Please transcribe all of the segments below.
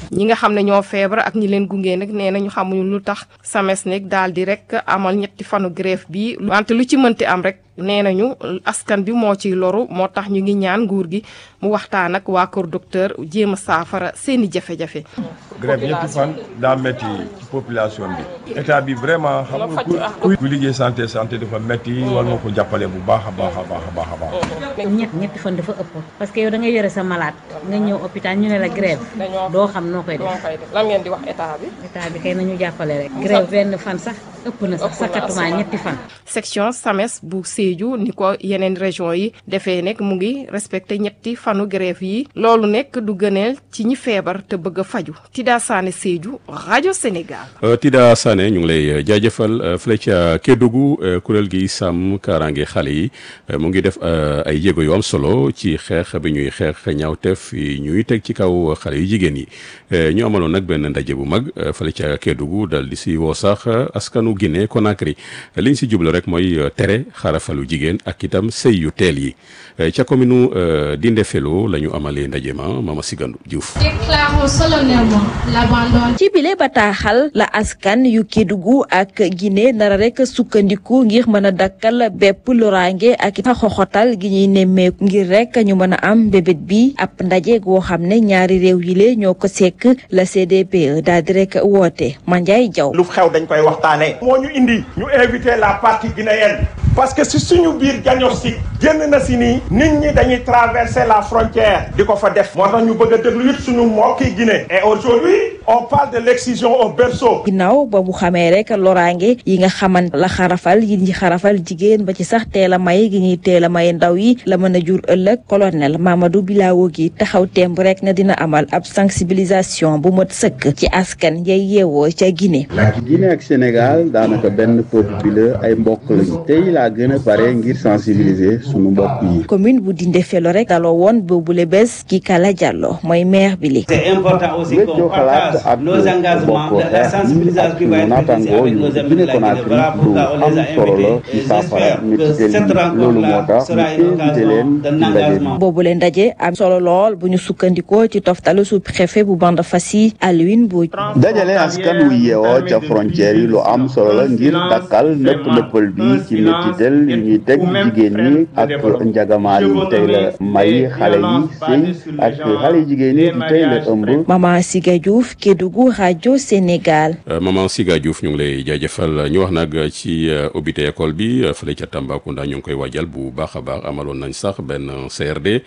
ñi nga xam ne ñoo feebar ak ñi leen gunge nag nee nañu xamuñu lu tax SAMES nag daal di rek amal ñetti fanu grève bi wante lu ci mënti am rek nee nañu askan bi moo ciy loru moo tax ñu ngi ñaan nguur gi mu waxtaan ak waa kër docteur jéem a saafara seeni jafe-jafe. grève ñetti fan daa métti ci population bi état bi vraiment xam nga ku ku liggéey santé santé dafa métti war nga ko jàppale bu baax a baax a baax a baax a baax. ñett ñetti fan dafa ëpp parce que yow da ngay yore sa malade nga ñëw hôpital ñu ne la grève doo xam noo koy def lan ngeen di wax état bi. état bi kay nañu jàppale rek grève benn fan sax ëpp na sax sakatuma ñetti fan section SAMES bu Sédhiou ni ko yeneen région yi defee nekk mu ngi respecté ñetti fanu grève yi loolu nekk du gëneel ci ñi feebar te bëgg a faju Tida Sané Sédhiou rajo Sénégal. Tida Sané ñu ngi lay jaajëfal fële ca Kédougou kuréel gi sàmm kaaraange xale yi mu ngi def ay jéego yu am solo ci xeex bi ñuy xeex ñaawteef yi ñuy teg ci kaw xale yu jigéen yi ñu amaloon nag benn ndaje bu mag fële ca Kédougou dal di si woo sax askanu Guinée Conakry liñ si jublu rek mooy tere xarafalu jigéen ak itam sëy yu teel yi ca commune Dindéfélo la ñu amalee ndaje ma Mama Sigandu Diouf. déclarons solennellement l'abandon ci bile bataaxal la askan yu Kédougou ak Guinée nara rek sukkandiku ngir mën a dakkal bépp loraange ak xoxotal gi ñuy nemmeeku ngir rek ñu mën a am bébét bi ab ndaje goo xam ne ñaari réew yi le ñoo ko sekk la CDPE daal di rek woote Mandiaye Diaw. lu xew dañ koy waxtaanee. moo ñu indi ñu invité la partie guinéenne parce que si suñu biir diagnostic génn na si nii nit ñi dañuy traverser la frontière di ko fa def moo tax ñu bëgg a déglu it suñu mbokki Guinée et aujourd'hui on parle de l'excision au berceau. ginnaaw ba mu xamee rek loraange yi nga xamante la xarafal yi ñi xarafal jigéen ba ci sax teel a may gi ñuy teel a may ndaw yi la mën a jur ëllëg colonel Mamadou Bilawo gi taxaw temb rek na dina amal ab sensibilisation bu mat sëkk ci askan yay yeewoo ca Guinée. Guinée ak Sénégal daanaka benn peuple bi la ay mbokk lañu tey laa gën a pare ngir sensibiliser sunu mbokk yi. commune bu Dindéfélo rek daloo woon boobule bés ki Kala Diallo mooy maire bi li. c'est important aussi qu'on partage nos engagements de la sensibilisation qui va être réalisée avec nos amis de la Guinée. Voilà pourquoi on les a invités et j'espère que cette rencontre-là sera une occasion d'un engagement. boobule ndaje am solo lool bu ñu sukkandikoo ci toftalu sous-préfet bu bande Fassi Alioune Mbodj. dajale askan wu yeewoo ca frontière yi lu am solo la ngir dakkal nëpp nëppal bi ci métital yi ñuy teg jigéen ñi ak njagamaal yi tey la may xale yi sëy ak xale yi jigéen ñi di tey la ëmb. Maman Siga Diouf Kédougou rajo Sénégal. Maman Siga Diouf ñu ngi lay jaajëfal ñu wax nag ci ubbite école bi fële ca Tambacounda ñu ngi koy waajal bu baax a baax amaloon nañ sax benn CRD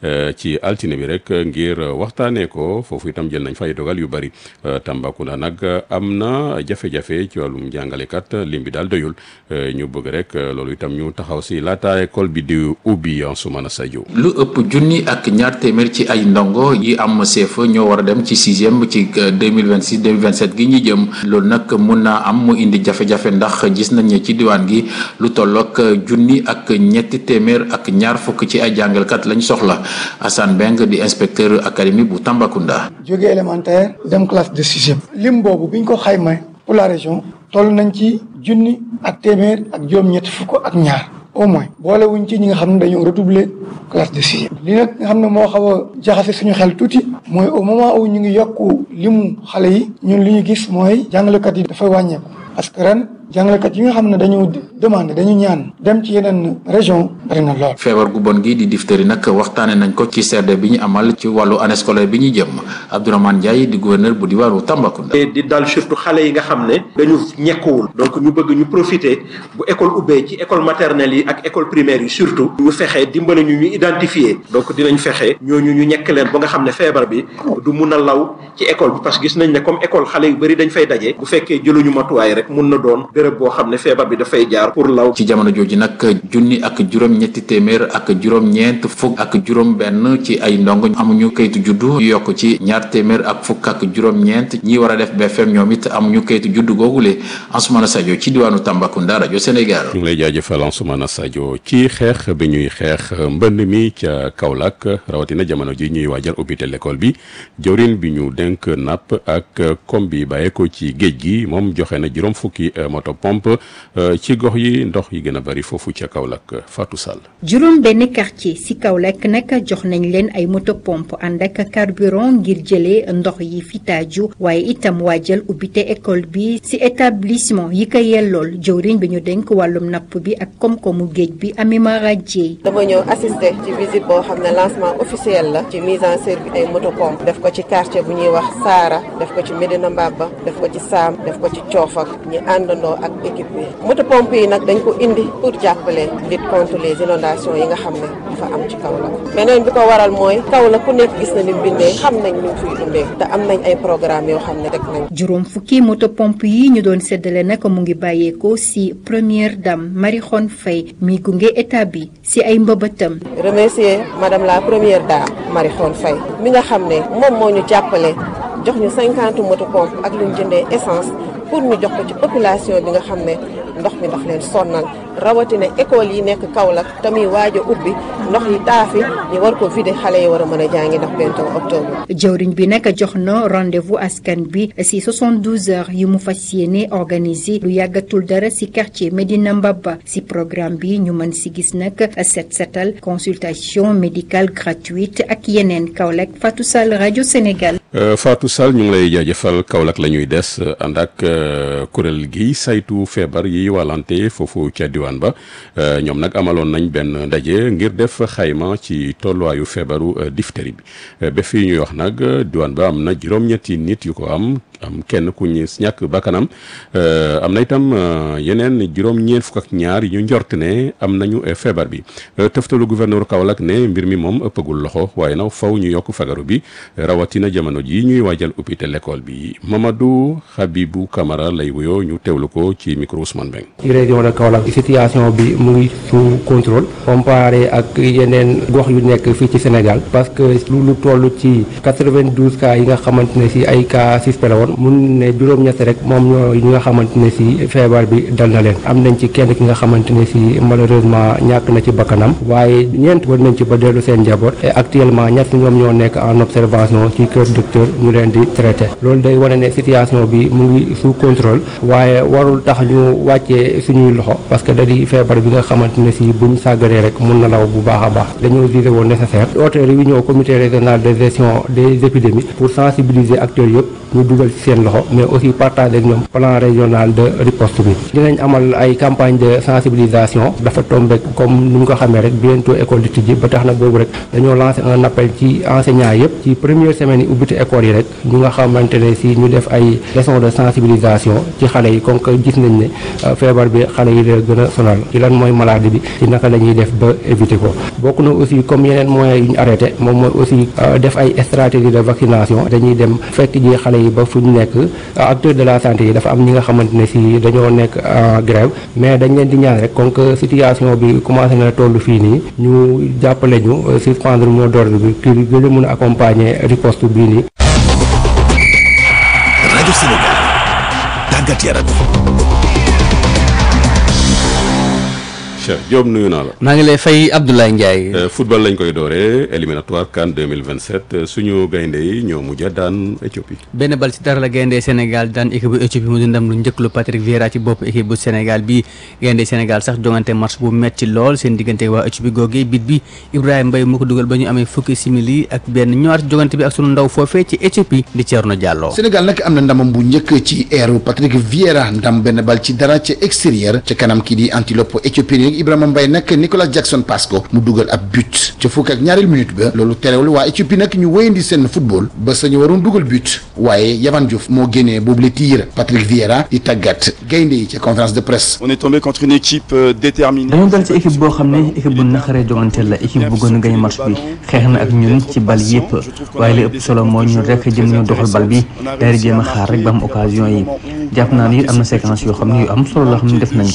ci altine bi rek ngir waxtaanee ko foofu itam jël nañ fay dogal yu bari Tambacounda nag am na jafe-jafe ci wàllum jàngalekat lim bi daal doyul ñu bëgg rek loolu itam ñu taxaw si laata école bi di ubbi Ansoumana Sadio. lu ëpp junni ak ñaar téeméer ci ay ndongo yi am CFEE ñoo war a dem ci sixième ci deux mille vingt six deux mille vingt sept gi ñu jëm loolu nag mun naa am mu indi jafe-jafe ndax gis nañ ne ci diwaan gi lu tollook junni ak ñetti téeméer ak ñaar fukk ci ay jàngalkat lañ soxla Assane Beng di inspecteur académie bu Tambacounda. jóge élémentaire dem classe de sixième. lim boobu biñ ko xayma pour la région toll nañ ci junni ak téeméer ak juróom-ñetti fukk ak ñaar. au moins boole wuñ ci ñi nga xam ne dañoo redoubler classe de sixième li nag nga xam ne moo xaw a jaxase suñu xel tuuti mooy au moment où ñu ngi yokku limu xale yi ñun li ñu gis mooy jàngalekat yi dafay wàññeeku parce que ren jàngalekat yi nga xam ne dañu demandé dañu ñaan dem ci yeneen région bari na lool. feebar gu bon gi di diphtérie nag waxtaane nañ ko ci CRD bi ñu amal ci wàllu année scolaire bi ñu jëm Abdourahmane Ndiaye di gouverneur bu diwaanu Tambacounda. di dal surtout xale yi nga xam ne dañu ñekkuwul donc ñu bëgg ñu profiter bu école ubbee ci école maternelle yi ak école primaire yi surtout ñu fexe dimbale ñu ñu identifier donc dinañ fexe ñooñu ñu ñekk leen ba nga xam ne feebar bi du mun a law ci école bi parce que gis nañ ne comme école xale yu bëri dañ fay daje bu fekkee jëluñu matuwaay rek mun na doon béréb boo xam ne feebar bi dafay jaar pour law. ci jamono jooju nag junni ak juróom-ñetti téeméer ak juróom-ñeent fukk ak juróom-benn ci ay ndongo amuñu kayitu juddu yokk ci ñaar téeméer ak fukk ak juróom-ñeent ñi war a def BFM ñoom it amuñu kayitu juddu googule Ansoumana Sadio ci diwaanu Tambacounda rajo Sénégal. ñu ngi lay jaajëfal Ansoumana Sadio ci xeex bi ñuy xeex mbënd mi ca Kaolack rawatina jamono ji ñuy waajal ubbite l'école bi jawrin bi ñu dénk napp ak kom bi bàyyeekoo ci géej gi moom joxe na juróom fukki moto moto pompe ci gox yi ndox yi gën a bari foofu ca Kaolack Fatou Sall. juróom benn quartier ci Kaolack nag jox nañ leen ay moto pompe ànd ak carburant ngir jëlee ndox yi fi taaju waaye itam waajal ubbite école bi ci établissement yi ko yellool jëwriñ bi ñu dénk wàllum napp bi ak koom-koomu géej bi Amima Radié. dama ñëw assister ci visite boo xam ne lancement officiel la ci mise en service ay moto pompe def ko ci quartier bu ñuy wax Saara def ko ci Medina Mbaba def ko ci Saam def ko ci Coofak ñu àndandoo ak équipe bi moto pompe yi nag dañ ko indi pour jàppale lutte contre les inondations yi nga xam ne dafa am ci Kaolack beneen bi ko waral mooy Kaolack ku nekk gis na ni bindee xam nañ ñu fiy dundee te am nañ ay programme yoo xam ne teg nañ juróom fukki moto pompe yi ñu doon séddale nag mu ngi bàyyeekoo ci première dame Marie Khone Faye mi gunge état bi ci ay mbëbëtam. remercier madame la première dame Marie Khone Faye mi nga xam ne moom moo ñu jàppale jox ñu cinquante moto pompe ak lu ñu jëndee essence pour ñu jox ko ci population bi nga xam ne ndox mi daf leen sonnal rawatina école yi nekk Kaolack tamit waaj a ubbi ndox yi taafi ñu war ko vider xale yi war a mën a jàngi ndax bientôt octobre. jëwriñ bi nag jox na rendez-vous askan bi ci 72 heures yu mu fas yéene organiser lu yàggatul dara ci quartier Medina Mbaba ci programme bi ñu mën ci gis nag set setal consultation médicale gratuite ak yeneen Kaolack Fatou Sall rajo Sénégal. Fatou Sall ñu ngi lay jaajëfal Kaolack la ñuy des ànd ak kuréel gi saytu feebar yi wàllante foofu ca diwaan ba ñoom nag amaloon nañ benn ndaje ngir def xayma ci tolluwaayu feebaru diphtérie bi ba fii ñuy wax nag diwaan ba am na juróom-ñetti nit yu ko am am kenn ku ñu ñàkk bakkanam am na itam yeneen juróom-ñeent fukk ak ñaar yu njort ne am nañu feebar bi tëftalu gouverneur Kaolack ne mbir mi moom ëppagul loxo waaye nag faw ñu yokk fagaru bi rawatina jamono ji ñuy waajal ubbite l'école bi Mamadou Habibou Camara lay wuyoo ñu teewlu ko ci micro Ousmane Beng ci région de Kaolack situation bi mu ngi sous contrôle comparé ak yeneen gox yu nekk fii ci Sénégal parce que lu lu toll ci 92 cas yi nga xamante ne si ay cas suspect la woon mun ne juróom-ñett rek moom ñoo ñi nga xamante ne si feebar bi dal na leen am nañ ci kenn ki nga xamante ne si malheureusement ñàkk na ci bakkanam waaye ñeent war nañ ci ba dellu seen njaboot et actuellement ñett ñoom ñoo nekk en observation ci kër docteur ñu leen di traité loolu day wane ne situation bi mu ngi sous contrôle waaye warul tax ñu wàccee suñuy loxo parce que da di feebar bi nga xamante ne si buñ sàggaree rek mun na law bu baax a baax dañoo jugé woon nécessaire oote réunion comité régional de gestion des épidémies pour sensibiliser acteurs yëpp ñu dugal ci seen loxo mais aussi partager ak ñoom plan régional de riposte bi dinañ amal ay campagne de sensibilisation dafa tombé comme ni ñu ko xamee rek bientôt école di tijji ba tax na boobu rek dañoo lancé un appel ci enseignants yëpp ci première semaine yi ubbite école yi rek ñu nga xamante ne si ñu def ay leçon de sensibilisation ci xale yi comme que gis nañ ne feebar bi xale yi la gën a sonal ci lan mooy maladie bi ci naka la ñuy def ba éviter ko bokk na aussi comme yeneen moyens yu ñu arrêté moom mooy aussi def ay stratégie de vaccination dañuy dem fekk ji xale yi ba fu ñu nekk acteurs de la santé yi dafa am ñi nga xamante ne si dañoo nekk en grève mais dañ leen di ñaan rek comme que situation bi commencé na toll fii nii ñu jàppale ñu suspendre mot d'ordre bi kii gën a mën a accompagner riposte bii nii. rajo Sénégal tàggat yaram. Cheikh Diop nuyu naa la. maa ngi lay fay Abdoulaye Ndiaye. football lañ koy dooree éliminatoire CAN 2027 suñu gaynde yi ñoo mujj a daan Éthiopie. benn bal ci dara la gaynde Sénégal daan équipe bu Éthiopie mu di ndam lu njëkk lu Patrick Vieira ci bopp équipe bu Sénégal bi gaynde Sénégal sax jongante match bu metti lool seen diggante waa Éthiopie googee bit bi Ibrahima Mbaye moo ko dugal ba ñu amee fukki simili ak benn ñëwaat jongante bi ak sunu ndaw foofee ci Éthiopie di Thierno Diallo. Sénégal nag am na ndamam bu njëkk ci eeru Patrick Vieira ndam benn bal ci dara ca extérieur ca kanam kii di antilope Éthiopie yi Ibrahima Mbaye nag Nicolas Jackson passe ko mu dugal ab but ca fukk ak ñaareel minute ba loolu terewul waa Éthiopie nag ñu wéyandi seen football ba sañu waroon dugal but waaye Yavan Diouf moo génnee boobu le tir Patrick Vieira di tàggat gaynde yi ca conférence de presse. on est tombé contre une équipe déterminée. dañoo dal ci équipe boo xam ne équipe bu naqaree jonganteel la équipe bu gën a gañ match bi xeex na ak ñun ci bal yépp waaye li ëpp solo mooy ñun rek jëm ñu doxal bal bi daal di jéem a xaar rek ba am occasion yi jàpp naa ni am na séquence yoo xam ne yu am solo la xam ne def nañ ko.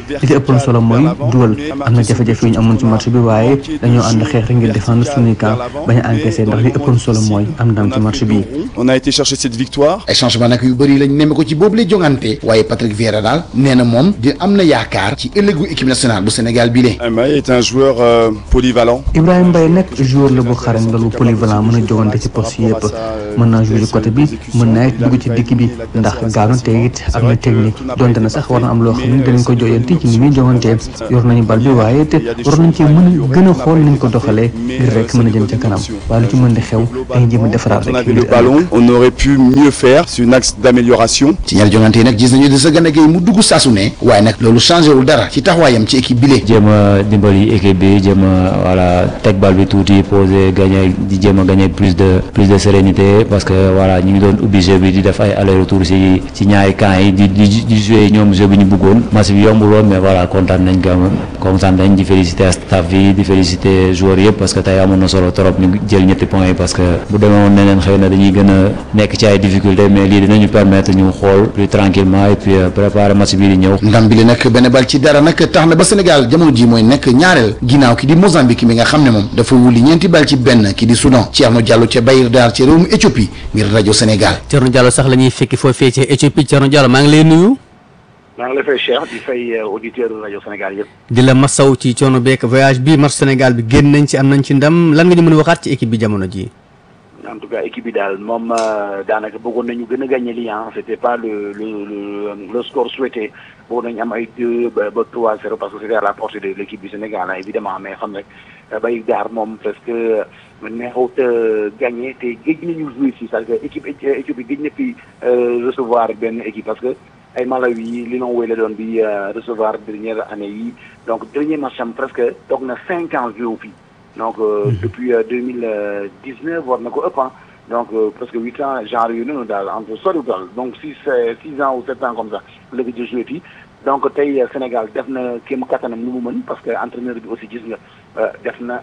li ci ëppoon solo mooy dugal am na jafe-jafe yu ñu amoon ci match bi waaye dañoo ànd xeex rek ngir défendre suñuy camp bañ a encaissé ndax li ëppoon solo mooy am ndam ci match bi. On a été chercher cette victoire. ay changement nag yu bëri lañ nemme ko ci boobu lay jongante waaye Patrick Vieira daal nee na moom di am na yaakaar ci ëllëgu équipe nationale bu Sénégal bi le Mbaye est un joueur euh, polyvalent. Ibrahima Mbaye nag joueur la bu xarañ loolu polyvalent mën a jogante ci poste yëpp mën naa jouer ci côté bi mën naa it dugg ci dikk bi ndax gaaw te it am na technique donte na sax war na am loo xam ne danañ ko joyanti ci ni muy jogantee yor nañu bal bi waaye te war nañ ci mën a gën a xool niñ ko doxalee ngir rek mën a jëm ca kanam waaye lu ci mën di xew dañuy jéem a defaraat On rek avait ngir le ballon, on aurait pu mieux faire. C'est un axe d'amélioration. ci ñaari jongante yi nag gis nañu Idrissa Gana Gueye mu dugg saasu ne waaye nag loolu changé wul dara ci taxawaayam ci équipe bi le jéem a dimbali équipe bi jéem a voilà teg bal bi tuuti poser gagner di jéem a gagner plus de plus de sérénité parce que voilà ñu ngi doon ubbi jeu bi di def ay aller retour ci ci ñaari camps yi di di di jouer ñoom jeu bi ñu bëggoon match bi yombul woon mais voilà kontaan nañ ko kontaan nañ di féliciter staff bi di féliciter joueurs yëpp parce que tey amoon na solo trop ñu jël ñetti points yi parce que bu demee woon neneen xëy na dañuy gën a nekk ci ay difficultés mais lii dinañu permettre ñu xool plus tranquillement et puis euh, préparer match bii di ñëw. ndam bi le nag benn bal ci dara nag tax na ba Sénégal jamono ji mooy nekk ñaareel ginnaaw ki di Mozambique mi nga xam ne moom dafa wuli ñeenti bal ci benn ki di Soudan Thierno Diallo ca Bayir Dar ca réewum Éthiopie ngir rajo Sénégal Thierno Diallo sax la ñuy fekki foofee ci Éthiopie Thierno Diallo maa ngi lay nuyu maa ngi lay fay Cheikh di fay auditeur rajo Sénégal yëpp. di la masaw ci coono beek voyage bi match Sénégal bi génn nañ ci am nañ ci ndam lan nga ñu mën a waxaat ci équipe bi jamono ji en tout cas équipe bi daal moom euh, daanaka bëggoon nañu gën a gagné lii ah c'était pas le le le le score souhaité bëggoon nañu am ay deux ba ba trois zéro parce que c'était à la portée de l'équipe du Sénégal ah évidemment mais xam rek bay daar moom parce que neexut a gagné te géej nañu jouer si c'est-à-dire que équipe équipe bi géej na fi euh, recevoir benn équipe parce que ay Malawi li noonu wéy la doon bi euh, recevoir dernière année yi donc dernier match am presque toog na cinq ans joué fii donc euh, depuis deux mille dix neuf war na ko ëpp ah donc euh, presque huit ans genre yu noonu daal entre soriwul daal donc six euh, six ans ou sept ans comme ça la ko joué fii donc tey euh, Sénégal def na kéem kattanam lu mu mën parce que entraîneur bi aussi gis nga euh, def na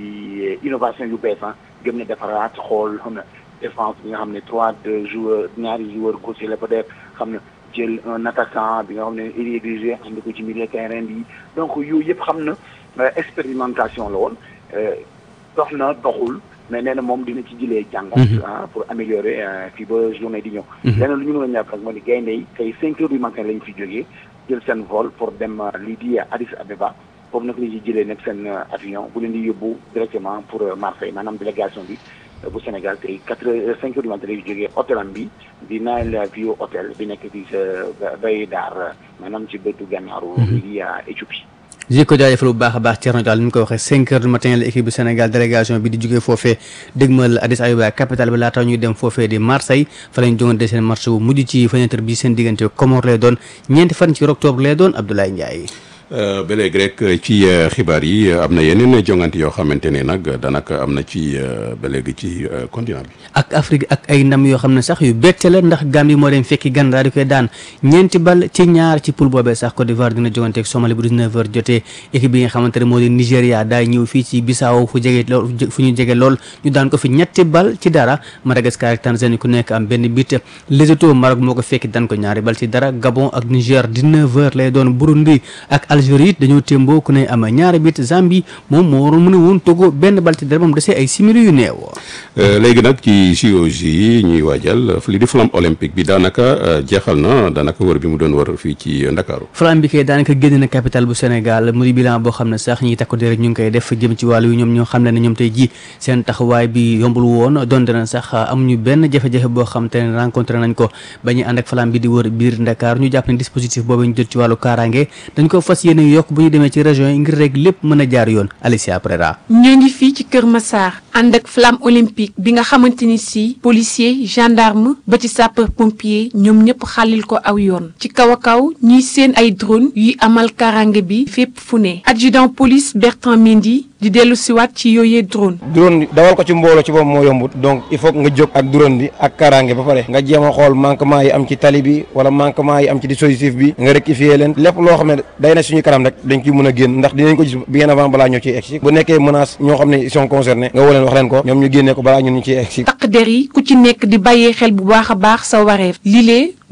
ay innovation yu bees ah gëm na defaraat xool xam na défense bi nga xam ne trois de joueurs ñaari joueurs gauche la peut-être xam na jël un attaquant bi nga xam ne il est dirigé ànd ko ci milieu terrain bi donc yooyu yëpp xam na euh, expérimentation la woon euh, dox na doxul mais nee na moom dina ci jëlee jàngat Mhm. ah pour améliorer euh, fii ba journée di ñëw Mhm. leneen lu ñu mën a ñàkk rek moo di gaynde yi tey cinq heures du matin lañ fi jógee jël seen vol pour dem euh, lii di Addis Abeba foofu nag la ñuy jëlee nag seen euh, avion bu leen di yóbbu directement pour euh, Marseille maanaam délégation bi euh, bu Sénégal tey quatre heures cinq heures du matin lay jógee hôtelam bi di Nile View Hotel bi nekk di sa bay daar maanaam ci bëtu gànnaaru lii di euh, Éthiopie ji ko jaajëfal bu baax a baax Thierno Diallo ni mu ko waxee cinq heures du matin la équipe bu Sénégal délégation bi di jógee foofee dégmal Addis Abeba capitale bi laata ñuy dem foofee di Marseille fa lañ jongante seen match bu mujj ci fenêtre bi seen diggante Comores lay doon ñeenti fan ci octobre lay doon Abdoulaye Ndiaye. ba léegi rek ci euh, xibaar yi euh, am na yeneen jongante yoo xamante ne nag daanaka am na ci euh, ba léegi ci euh, continent bi. ak Afrique ak ay ndam yoo xam ne sax yu bette la ndax Gambie moo dem fekki Ghana daal di koy daan ñeenti bal ci ñaar ci poule boobee sax Côte d'Ivoire dina jogante ak Somalie bu 19h jotee équipe bi nga xamante ne moo di Nigéria daay ñëw fii ci Bissau fu jege lool fu ñu jege lool ñu daan ko fi ñetti bal ci dara Madagascar ak Tanzanie ku nekk am benn bit Lesotho Maroc moo ko fekki daan ko ñaari bal ci dara Gabon ak Niger 19h lay doon Burundi ak Algérie it dañoo témboo ku ne am ñaari bit Zambie moom moo waroon mën a woon Togo benn bal ci dara moom desee ay simili yu neew Euh, léegi nag ci JOJ yi ñuy waajal li di flamme olympique bi daanaka euh, jeexal na daanaka wër bi mu doon wër fii ci euh, Ndakaaru. flamme bi kay daanaka génn na capitale bu Sénégal mu di bilan boo xam ne sax ñi takku di rek ñu ngi koy def jëm ci wàllu yu ñoom ñoo xam ne ne ñoom tey ji seen taxawaay bi yombul woon donte na sax amuñu benn jafe-jafe boo xam te ne rencontré nañ ko ba ñu ànd ak flamme bi di wër biir Ndakaar ñu jàpp ne dispositif boobu ñu jot ci wàllu kaaraange dañ ko fas yéene yokk bu ñu demee ci région yi ngir rek lépp mën a jaar yoon Alicia Prera ñoo ngi fii ci Kër Massar ànd ak flamme olympique bi nga xamante ni si policier gendarme ba ci sapeur pompier ñoom ñëpp xàllil ko aw yoon ci kaw a kaw ñuy seen ay drone yuy amal karange bi fépp fu ne adjudant police Bertrand Mendy di dellu siwaat ci yooyee drone drone dawal ko ci mbooloo ci boobu moo yombut donc il faut nga jóg ak drone bi ak kaaraange ba pare nga jéem a xool manquement yi am ci tali bi wala manquement yi am ci dispositif bi nga rectifier leen lépp loo xam ne day na suñu kanam rek dañ ciy mën a génn ndax dinañ ko gis bien avant balaa ñoo ciy egsi bu nekkee menace ñoo xam ne ils sont concernés nga woo leen wax leen ko ñoom ñu génnee ko balaa ñun ñu ciy egsi takk der yi ku ci nekk di bàyyee xel bu baax a baax sa wareef lilee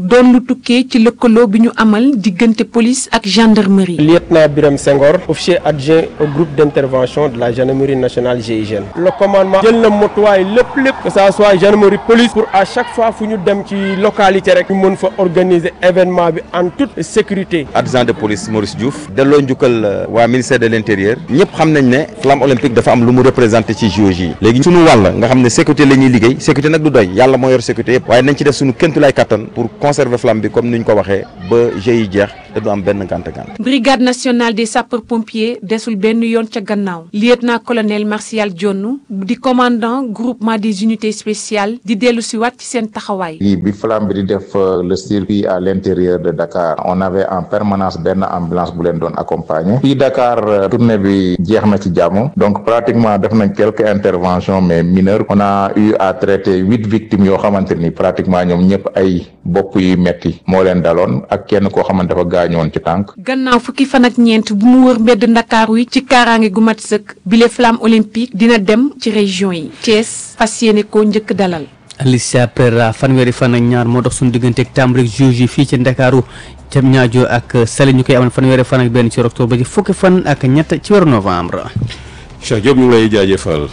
doon lu tukkee ci lëkkaloo bi ñu amal diggante police ak gendarmerie. lieutenant Birame Senghor officier adjoint au groupe d'intervention de la gendarmerie nationale GIGN le commandement jël na motuwaay lépp lépp que ça soit gendarmerie police pour à chaque fois fu ñu dem ci localité rek ñu mën fa organiser événement bi en toute sécurité. adjoint de police Maurice Diouf delloo njukkal waa ministère de l'intérieur ñëpp xam nañ ne flamme olympique dafa am lu mu représenté ci JOJ yi léegi suñu wàll nga xam ne sécurité la ñuy liggéey sécurité nag du doy yàlla moo yor sécurité yëpp waaye nañ ci def suñu kéntulaay kattan pour conserver flamme bi comme ni ñu ko waxee ba jeux yi jeex te du am benn gànt gànt brigade nationale des sapeurs pompiers desul benn yoon ca gannaaw lieutenant colonel Martial Dione di commandant groupement des unités spéciales di dellu si waat ci seen taxawaay. lii bi flamme bi di def le circuit à l'intérieur de Dakar on avait en permanence benn ambulance bu leen doon accompagner fii Dakar tournée bi jeex na ci jàmm donc pratiquement def nañ quelques interventions mais mineures on a eu à traiter huit victimes yoo xamante ni pratiquement ñoom ñëpp ay bopp yu metti moo leen daloon ak kenn koo xamante dafa gaañoon ci tànk. gannaaw fukki fan ak ñeent bu mu wër mbedd ndakaaru yi ci kaaraange gu mat sëkk bile flamme olympique dina dem ci région yi Thiès fas yéene koo njëkk dalal. Alicia Pereira fanweeri fan ak ñaar moo dox suñu diggante ak tàmbali juge yi fii ci Ndakaaru jam ñaajo ak Saly ñu koy amal fanweeri fan ak benn ci octobre ba ci fukki fan ak ñett ci weeru novembre. Cheikh Diop ñu ngi lay jaajëfal.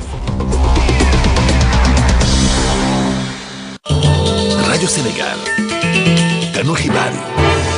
rajo Sénégal ganu xibaar yi.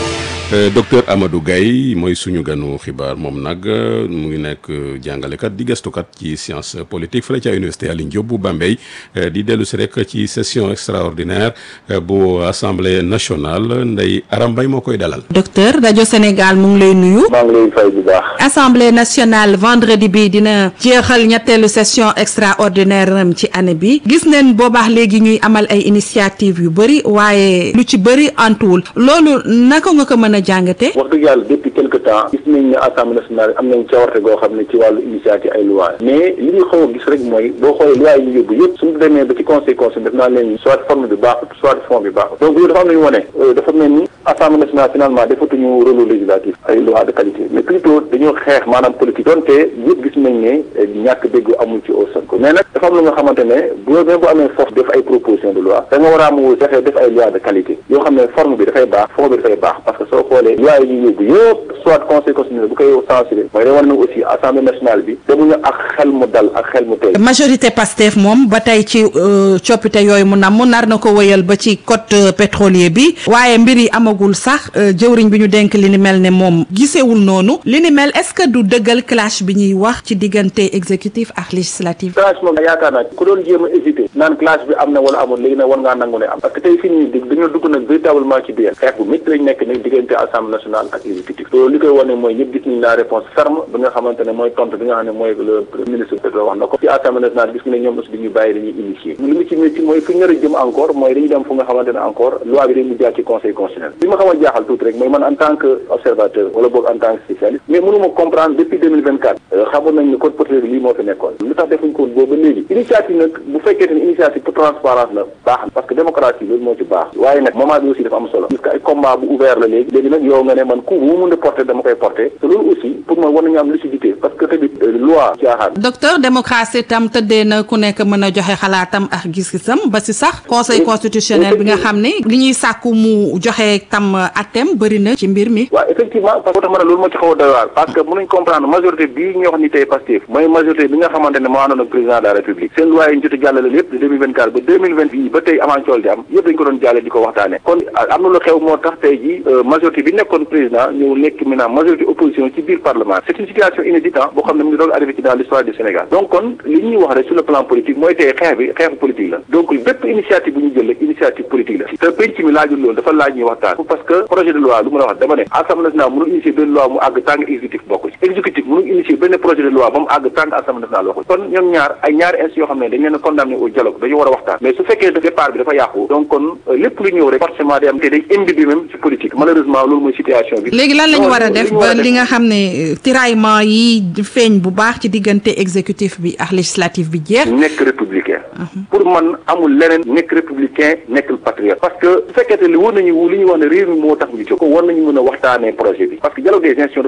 docteur Amadou Gaye mooy suñu ganu xibaar moom nag mu ngi nekk jàngalekat di gëstukat ci science politique fële ca université Alioune Diop bu Bambey di dellu si rek ci session extraordinaire bu assemblée nationale Ndeye Aram Mbaye moo koy dalal. docteur rajo Sénégal mu ngi lay nuyu. maa ngi lay fay bu baax. assemblée nationale vendredi bi dina jeexal ñetteelu session extraordinaire am ci année bi gis neen boobaax léegi ñuy amal ay initiative yu bëri waaye lu ci bëri antuwul loolu naka nga ko mën a jàngate wax dëgg yàlla depuis quelque temps gis nañ ne assemblée nationale am nañ cawarte goo xam ne ci wàllu initiative ay loi mais li ñu xaw a gis rek mooy boo xoolee loi yi ñu yóbbu yëpp suñu demee ba ci conseil conseil def naa leen soit forme bi baaxut soit fond bi baaxut donc loolu dafa am nañu wane dafa mel ni assemblée nationale finalement defatuñu rôle législatif ay loi de qualité mais plutôt dañoo xeex maanaam politique donte yëpp gis nañ ne ñàkk dégg amul ci au Sonko mais nag dafa am lu nga xamante ne bu même bu amee force def ay proposition de loi da nga war a am fexe def ay loi de qualité yoo xam ne forme bi dafay baax fond bi dafay baax parce que soo xoolee loi yi ñu yóbbu yëpp soit conseil constitutionnel bu koy censuré mooy da war na aussi assemblée nationale bi demuñu ak xel mu dal ak xel mu tey majorité Pastef moom ba tey ci coppite yooyu mu nam mu nar na ko wëyal ba ci code pétrolier bi waaye mbir yi amagul sax jëwriñ bi ñu denk li ni mel ne moom gisewul noonu li ni mel est-ce que du dëggal clash bi ñuy wax ci diggante exécutif ak législatif clash moom yaakaar naa ku doon jéem a hésité naan clash bi am na wala amul léegi nag war ngaa nangu ne am parce que tey fi nii dañoo dugg nag véritablement ci biir xeex bu métti lañ nekk nag diggante assemblée nationale ak exécutif loolu li koy wane mooy ñëpp gis nañ la réponse ferme bi nga xamante ne mooy tontu bi nga xam ne mooy le ministre Pedro wax na ko ci assemblée nationale gis nga ne ñoom aussi dañuy bàyyi dañuy initier li mu ci métti mooy fu ñu nar a jëm encore mooy dañuy dem fu nga xamante ne encore loi bi dañuy jaar ci conseil constitutionnel li ma xaw a jaaxal tuuti rek mooy man en tant que observateur wala boog en tant que spécialiste mais mënuma comprendre depuis 2024 xamoon nañ ne code pétrolier bi lii moo fi nekkoon lu tax defuñ ko boobu ba léegi initiative nag bu fekkee ne initiative pour transparence la baax na parce que démocratie loolu moo ci baax waaye nag moment bi aussi dafa am solo parce que ay combat bu ouvert la léegi léegi nag yow nga ne man ku bu mu mën a porter dama koy porter te loolu aussi pour man war nañu am lucidité parce que tamit loi caaxaan docteur démocratie tam tëddee na ku nekk mën a joxe xalaatam ak gis-gisam ba si sax conseil constitutionnel bi nga xam ne li ñuy sàkku mu joxe tam atem bëri na ci mbir mi waaw effectivement parce que tax ma ne loolu moo ci xaw a doy waar parce que mënuñ comprendre majorité bii ñu wax ni tey Pastef mooy majorité bi nga xamante ne moo àndoon ak président de la république seen loi yi ñu jot a jàllale lépp de 2024 ba 2020 bii ba tey avant cool di am yëpp dañ ko doon jàlle di ko waxtaane kon am na lu xew moo tax tey ji majorité bi nekkoon président ñëw nekk maintenant majorité opposition ci biir parlement c'est une situation inédite boo xam ne mu ngi doog arrivé ci dans l'histoire du Sénégal donc kon li ñuy wax rek sur le plan politique mooy tey xeex bi xeexu politique la donc bépp initiative bu ñu jël rek initiative politique la te penc mi laajul loolu dafa laaj ñuy waxtaan parce que projet de loi lu ma la wax dama ne assemblée nationale mënul initier benn loi mu àgg tant que exécutif bokk ci exécutif mënul initier benn projet de loi ba mu àgg tant que assemblée nationale waxul kon ñoom ñaar ay ñaari institutions yoo xam ne dañ leen a condamné au dialogue dañu war a waxtaan mais su fekkee départ bi dafa yàqu donc kon lépp lu ñëw rek forcément day am te day imbibe même ci politique malheureusement loolu mooy situation bi léegi lan la ñu war a def ba li nga xam ne tiraillement yi feeñ bu baax ci diggante exécutif bi ak législatif bi jeex nekk républicain pour man amul leneen nekk républicain nekk patriote parce que su fekkee li war nañu li ñuy wax ne réew mi moo tax ñu jóg ko war nañu mën a waxtaanee projet bi parce que dialogue des institutions dafa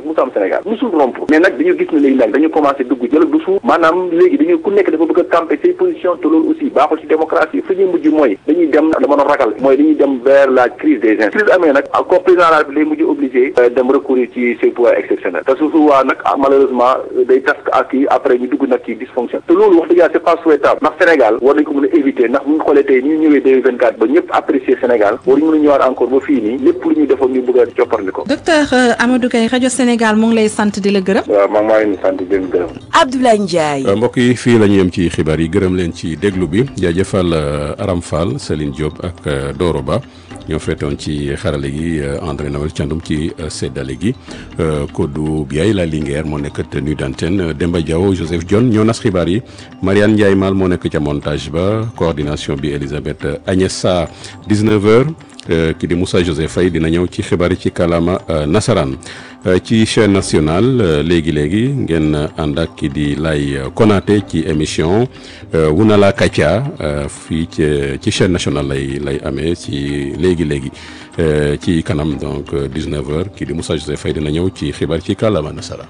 musu am Sénégal musul rompre mais nag dañu gis ne léegi nag dañu commencé dugg jël du suuf maanaam léegi dañu ku nekk dafa bëgg a camper say position te loolu aussi baaxul ci démocratie fu ñuy mujj mooy dañuy dem dama doon ragal mooy dañuy dem vers la crise des institutions crise amee nag comme président de la République lay mujj obligé dem recourir ci ses pouvoirs exceptionnels te su souvent nag malheureusement day tas ak kii après ñu dugg nag ci dysfonction te loolu wax dëgg yàlla c'est pas souhaitable ndax Sénégal war nañ ko mën a éviter ndax bu ñu xoolee tey ñu ñëwee 2024 ba ñëpp apprécier Sénégal waruñu mën a ñëwaat encore ba fii nii lépp lu ñuy defoon ñu bëgg a copparli ko docteur Amadou Gaye rajo Sénégal mu ngi lay sant di la gërëm. waaw maa maa ngi leen di sant di leen gërëm. Abdoulaye Ndiaye. mbokk yi fii la ñu yem ci xibaar yi gërëm leen ci déglu bi jaajëfal Aram Fall Céline Diop ak Doro Ba ñoo féetoon ci xarale gi André Noël Thiandoum ci séddale gi Kodou Biaye la Linguère moo nekk tenue d'antenne Demba Diaw Joseph Dione ñoo nas xibaar yi Mariane Ndiaye Mal moo nekk ca montage ba coordination bi Elisabeth Agnès Sarr 19h ki di Moussa Joseph Faye dina ñëw ci xibaar yi ci kàllaama nasaraan ci chaîne nationale léegi léegi ngeen ànd ak ki di lay Konaté ci émission Wunala Katia fii ci ci chaîne nationale lay lay amee ci léegi léegi ci kanam donc 19h ki di Moussa Joseph Faye dina ñëw ci xibaar ci kàllaama nasaraan.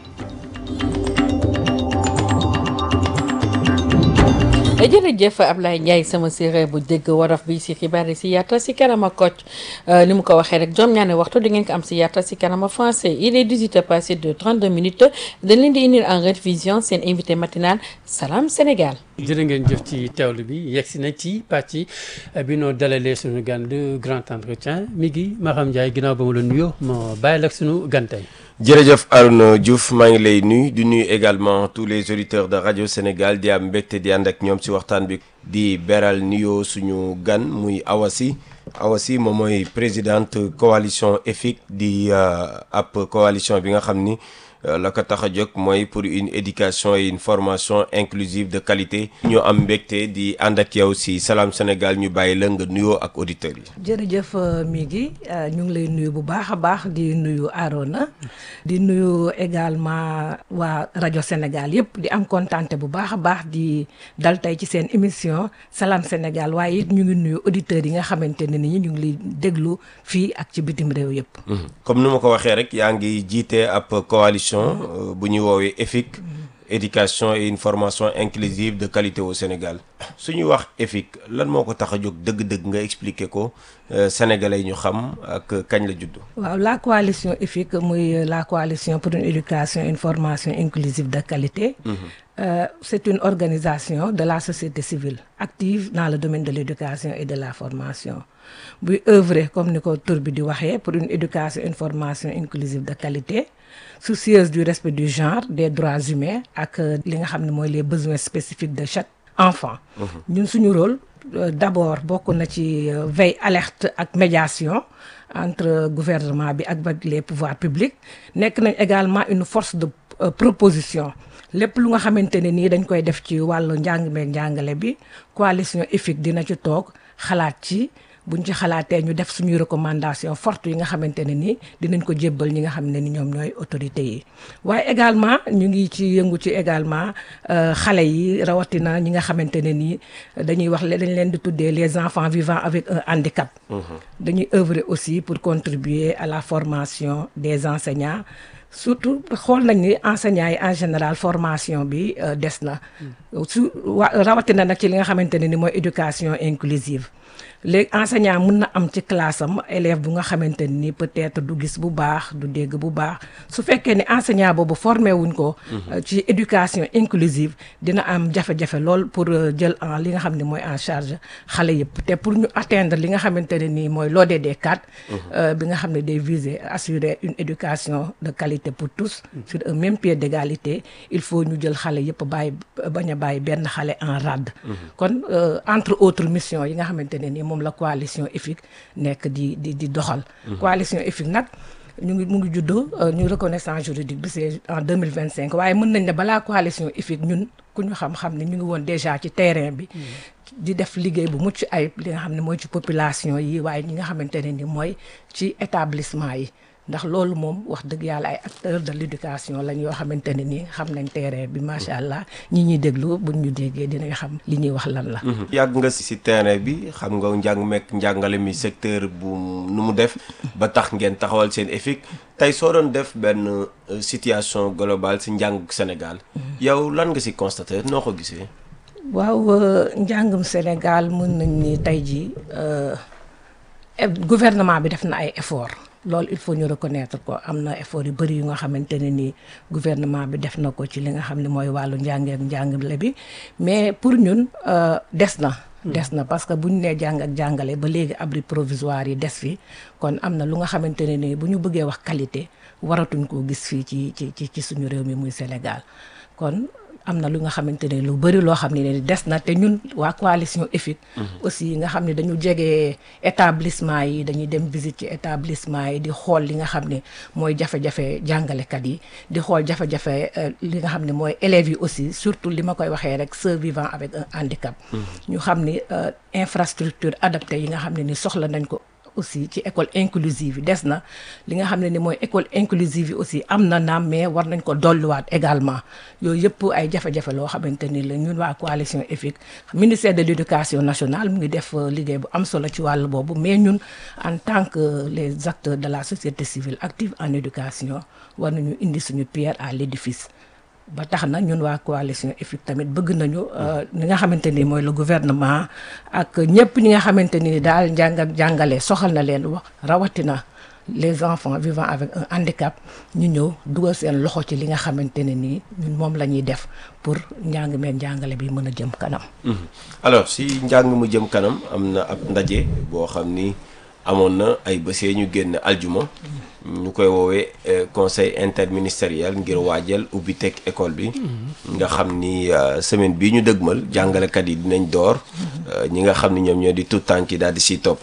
jërëjëf Ablaye Ndiaye sama séeréer bu dégg waraf bi si xibaar yi si yaatal si kanama kocc ni mu ko waxee rek juróom ñaari waxtu di ngeen ko am si yaatal si kanama français il est 18 heures passé de 32 minutes dañ leen di indil en rediffusion seen invité matinal Salam Sénégal. jërë ngeen jëf ci teewlu bi yegg si na ci pàcc bi noo dalalee suñu gan de grand entretien mi ngi Maham Ndiaye ginnaaw ba mu la nuyoo ma bàyyi la ak suñu gan tey jërëjëf Arouna Diouf maa ngi lay nuyu di nuyu également tous les auditeurs de radio Sénégal di am mbégte di ànd ak ñoom ci waxtaan bi di beral nuyoo suñu gan muy Awasi Awasi moom mooy présidente coalition EFIC di ab coalition bi nga xam ni la ko tax a jóg mooy pour une éducation et une formation inclusive de qualité ñu am mbégte di ànd ak yow ci Salam Sénégal ñu bàyyi la nga nuyoo ak auditeurs yi. jërëjëf mi ngi ñu ngi lay nuyu bu baax a baax di nuyu Arona di nuyu également waa rajo Sénégal yëpp di am kontante bu baax a baax di dal tey ci seen émission Salam Sénégal waaye it ñu ngi nuyu auditeurs yi nga xamante ne ni ñu ngi lay déglu fii ak ci bitim réew yëpp. comme ni ma ko waxee rek yaa ngi jiite ab coalition. bu ñuy woowee EFIC éducation et une formation inclusive de qualité au Sénégal su ñuy wax EFIC lan moo ko tax a jóg dëgg-dëgg nga expliquer ko sénégalais ñu xam ak kañ la judd. waaw la coalition EFIC muy la coalition pour une éducation et une formation inclusive de qualité. Euh, c'est une organisation de la société civile active dans le domaine de l'éducation et de la formation buy œuvrer comme ni ko tur bi di waxee pour une éducation et une formation inclusive de qualité soucieuse du respect du genre des droits humains ak li nga xam ne mooy les besoins spécifiques de chaque enfant ñun suñu rôle euh, d'abord bokk na ci euh, veille alerte ak médiation entre gouvernement bi ak les pouvoirs publics nekk nañ également une force de proposition lépp lu nga xamante ne nii dañ koy def ci wàllu njàng meeg njàngale bi coalition EFIC dina ci toog xalaat ci buñ ci xalaatee ñu def suñuy recommandation forte yi nga xamante ne nii dinañ ko jébbal ñi nga xam ne ni ñoom ñooy autorités yi waaye également ñu ngi ci yëngu ci également xale yi rawatina ñi nga xamante ne nii dañuy wax dañ leen di tuddee les enfants vivant avec un handicap dañuy œuvrer aussi pour contribuer à la formation des enseignants surtout xool nañ ni enseignants yi en général formation bi des na su wa rawatina nag ci li nga xamante ne ni mooy éducation inclusive léegi enseignant mun na am ci classe am élève bu nga xamante ni peut-être du gis bu baax du dégg bu baax su fekkee ni enseignant boobu formé wuñ ko ci éducation inclusive dina am jafe-jafe lool pour jël en li nga xam ne mooy en charge xale yëpp te pour ñu atteindre li nga xamante ne nii mooy l'ODD 4 bi nga xam ne day viser assurer une éducation de qualité pour tous sur un même pied d'égalité il faut ñu jël xale yëpp bàyyi bañ a bàyyi benn xale en rade kon entre autres missions yi nga xamante ne nii moom la coalition EFIC nekk di di di doxal coalition EFIC nag ñu ngi mu ngi juddoo ñu reconnaissance juridique bi c'est en 2025 waaye mën nañ ne balaa coalition EFIC ñun ku ñu xam-xam ne ñu ngi woon déjà ci terrain bi di def liggéey bu mucc ayib li nga xam ne mooy ci population yi waaye ñi nga xamante ne ni mooy ci établissement yi ndax loolu moom wax dëgg yàlla ay acteurs de l'éducation lañ yoo xamante ne nii xam nañ terrain bi macha allah ñi ñuy déglu buñ ñu déggee dinañ xam li ñuy wax lan la. yàgg nga si terrain bi xam nga njàng mekk njàngale mi secteur bu nu mu def ba tax ngeen taxawal seen EFIC tey soo doon def benn situation globale si njàng Sénégal yow lan nga si constaté noo ko gisee. waaw njàngum Sénégal mën nañ ni tey jii gouvernement bi def na ay effort loolu il faut ñu reconnaître ko am na effort yu bëri yu nga xamante ne ni gouvernement bi def na ko ci li nga xam ne mooy wàllu njàngeek njàngale bi mais pour ñun des na des na parce que bu ñu nee jàng ak jàngale ba léegi abri provisoire yi des fi kon am na lu nga xamante ne ni bu ñu bëggee wax qualité waratuñ koo gis fii ci ci ci ci suñu réew mi muy Sénégal kon am na lu nga xamante ne lu bëri loo xam ne des na te ñun waa coalition EFIC aussi nga xam ne dañu jege établissement yi dañuy dem visite ci établissement yi di xool li nga xam ne mooy jafe-jafe jàngalekat yi di xool jafe-jafe li nga xam ne mooy élèves yi aussi surtout li ma koy waxee rek ceux vivant avec un handicap ñu xam ni infrastructure adaptée yi nga xam ne ni soxla nañ ko aussi ci école inclusive yi des na li nga xam ne ni mooy école inclusive yi aussi am na naam mais war nañ ko dolliwaat également yooyu yëpp ay jafe-jafe loo xamante ni la ñun waa coalition EFIC ministère de l'éducation nationale mu ngi def liggéey bu am solo ci wàll boobu mais ñun en tant que les acteurs de la société civile active en éducation war nañu indi suñu pierre à l'édifice ba tax na ñun waa coalition EFIC tamit bëgg nañu li nga xamante ni mooy le gouvernement ak ñëpp ñi nga xamante ni daal njàng ak jàngale soxal na leen wax rawatina les enfants vivant avec un handicap ñu ñëw dugal seen loxo ci li nga xamante ne nii ñun moom la ñuy def pour njàng meen njàngale bi mën a jëm kanam. alors si njàng mu jëm kanam am na ab ndaje boo xam ni amoon na ay bësee ñu génn aljuma. ñu koy woowee conseil interministériel ngir waajal ubbi teg école bi nga xam ni semaine bii ñu dëgmal jàngalekat yi dinañ door ñi nga xam ni ñoom ñoo di tout tànk yi daal di siy topp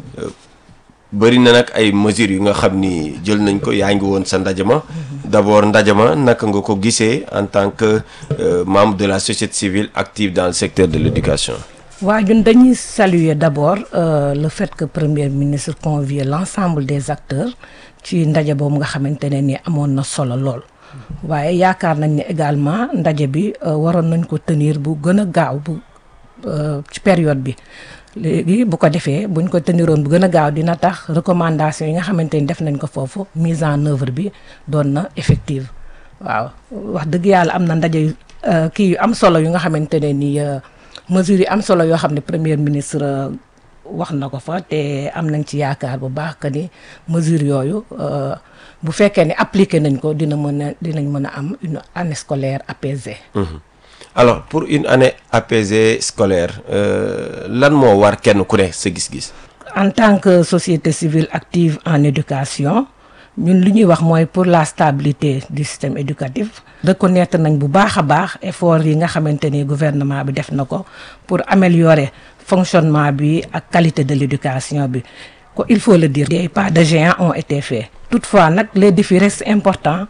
bëri na nag ay mesures yu nga xam ni jël nañ ko yaa ngi woon sa ndajama d'abord ndajama naka nga ko gisee en tant que membre de la société civile active dans le secteur de l'éducation waaw ñun dañuy saluer d'abord le fait que premier ministre convie l'ensemble des acteurs ci ndaje boobu nga xamante ne ni amoon na solo lool waaye yaakaar nañ ne également ndaje bi waroon nañ ko tenir bu gën a gaaw bu ci période bi léegi bu ko defee buñ ko teniroon bu gën a gaaw dina tax recommandation yi nga xamante ni def nañ ko foofu mise en œuvre bi doon na effective waaw wax dëgg yàlla am na ndaje kii yu am solo yu nga xamante ne ni mesures yi am solo yoo xam ne premier ministre wax na ko fa te am nañ ci yaakaar bu baax que ni mesures yooyu bu fekkee ne appliqué nañ ko dina mën a dinañ mën a am une année scolaire apaisée. alors pour une année apaisée scolaire lan moo war kenn ku ne sa gis-gis. en tant que société civile active en éducation ñun li ñuy wax mooy pour la stabilité du système éducatif. reconnaître nañ bu baax a baax effort yi nga xamante ni gouvernement bi def na ko pour améliorer fonctionnement bi ak qualité de l'éducation bi ko il faut le dire des pas de géant ont été faits toutefois nag les défis restent importants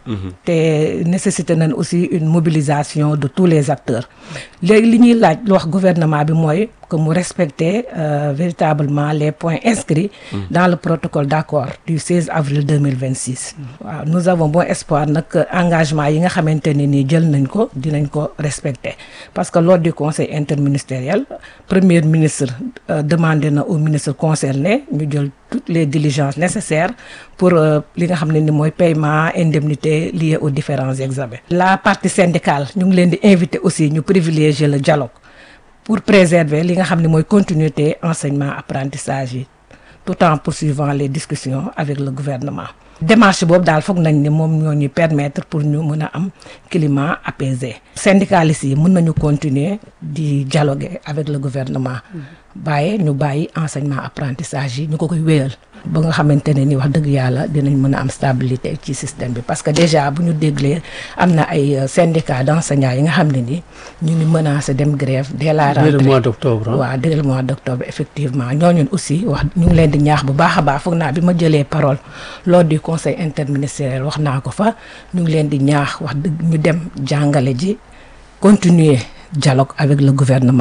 te nécessité nañ aussi une mobilisation de tous les acteurs léegi li ñuy laaj lu wax gouvernement bi mooy que mu respecter euh, véritablement les points inscrits dans le protocole d'accord du 16 avril 2026 waaw nous avons bon espoir nag engagement yi nga xamante ne nii jël nañ ko dinañ ko respecter parce que lors du conseil interministériel premier ministre euh, demandé na au ministre concerné ñu jël toutes les diligences nécessaires pour li nga xam ne ni mooy paiement indemnité liée aux différents examens la partie syndicale ñu ngi leen di inviter aussi ñu privilégier le dialogue pour préserver li nga xam ne mooy continuité enseignement apprentissage yi tout en poursuivant les discussions avec le gouvernement démarche boobu daal foog nañ ne moom ñoo ñuy permettre pour ñu mën a am climat apaisé syndicalistes yi mën nañu continuer di dialoguer avec le gouvernement bàyyi ñu bàyyi enseignement apprentissage yi ñu ko koy wéyal ba nga xamante ne ni wax dëgg yàlla dinañ mën a am stabilité ci système bi parce que déjà bu ñu déglee am na ay syndicats d'enseignants yi nga xam ne ni ñu ngi menacé dem grève dès la rentrée dès le mois d'octobre waaw dès le mois d'octobre effectivement ñooñu aussi wax ñu ngi leen di ñaax bu baax a baax foog naa bi ma jëlee parole lors du conseil interministériel wax naa ko fa ñu ngi leen di ñaax wax dëgg ñu dem jàngale ji continuer dialogue avec le gouvernement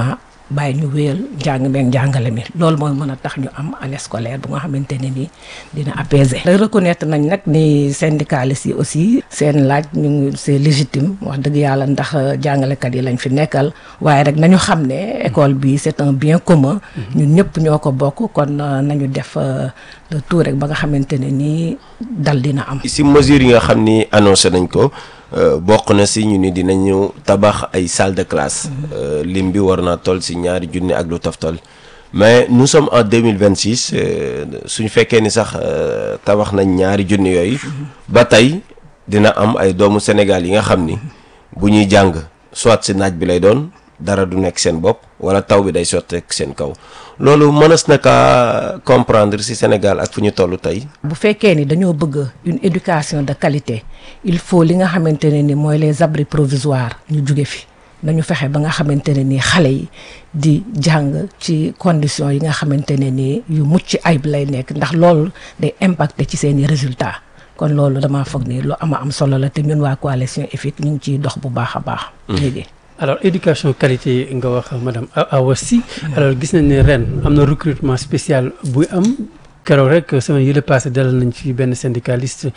bàyyi ñu wéyal njàng meeg njàngale mi loolu mooy mën a tax ñu am année scolaire bu nga xamante ne nii dina apaiser. reconnaître nañ nag ni syndicalistes yi aussi seen laaj ñu ngi c'est légitime wax dëgg yàlla ndax jàngalekat yi lañ fi nekkal waaye rek nañu xam ne école bi c'est un bien commun. ñun ñëpp ñoo ko bokk kon nañu def le tout rek ba nga xamante ne nii dal dina am. si mesure yi nga xam ni annoncé nañ ko. bokk na si ñu ni dinañu tabax ay salle de classe lim bi war naa toll si ñaari junni ak lu toftal mais nous sommes en 2026 suñu fekkee ni sax tabax nañ ñaari junni yooyu ba tey dina am ay doomu Sénégal yi nga xam ni bu ñuy jàng soit si naaj bi lay doon dara du nekk seen bopp wala taw bi day sotteek seen kaw loolu mënees na kaa comprendre ci Sénégal ak fu ñu toll tey. bu fekkee ni dañoo bëgg une éducation de qualité il faut li nga xamante ne ni mooy les abris provisoires ñu jóge fi nañu fexe ba nga xamante ne ni xale yi di jàng ci conditions yi nga xamante ne ni yu mucc ayib lay nekk ndax loolu day impacter ci seeni résultats kon loolu damaa foog ni lu ama am solo la te ñun waa coalition EFIC ñu ngi ciy dox bu baax a baax. léegi. alors éducation qualité nga wax madame Awa Sy alors gis nañ ne ren am na recrutement spécial buy am keroog rek semaine yële passé dalal nañ fi benn syndicaliste